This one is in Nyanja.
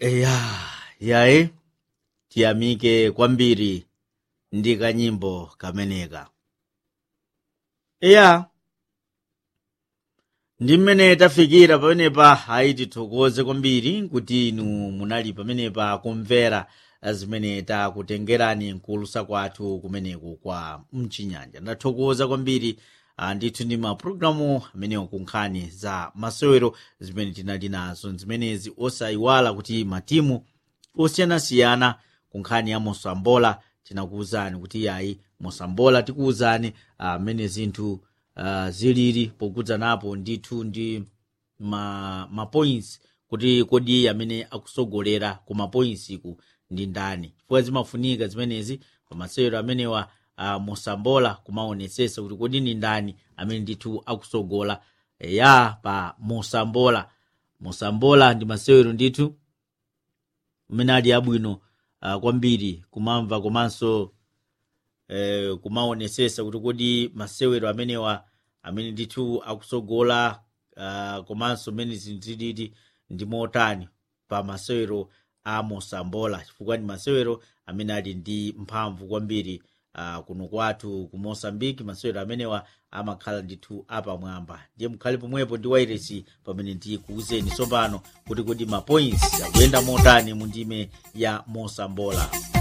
eya yayi tiyamike kwambiri ndi kanyimbo kameneka eya ndi mmene tafikira pamenepa ayi tithokoze kwambiri kuti inu munali pamenepa kumvera zimene takutengerani nkulusa kwathu kumeneku kwa mchinyanja ndathokoza kwambiri ah, ndithu ndi mapulogalamu amenewo kunkhani za masewero zimene tinali nazo zimenezi osayiwala kuti matimu osiyanasiyana kunkhani ya mosambola tinakuwuzani kuti yayi mosambola tikuwuzani amene zinthu uh, zilili pokudzanapo ndithu ndi ma, ma points kuti kodi amene akusogolera ku ma points ku ndi ndani chifukwa zimafunika zimenezi pa masewero amenewa uh, mosambola kumaonetsetsa kuti kodi ndi ndani amene ndithu akusogola ya pa mosambola mosambola ndi masewero ndithu umene ali abwino uh, kwambiri kumamva komanso eh, kumaonetsetsa kuti kodi masewero amenewa amene ndithu akusogola uh, komanso mmene zinthu zilili ndi motani pa masewero a mosambola chifukwa ndi masewero amene ali ndi mphamvu kwambiri uh, kuno kwathu ku mosambiki masewero amenewa amakhala ndithu apamwamba ndiye mukhale pomwepo ndi wairesi pamene ndikuwuzeni tsopano kuti kodi ma points akuyenda motani mu ndime ya mosambola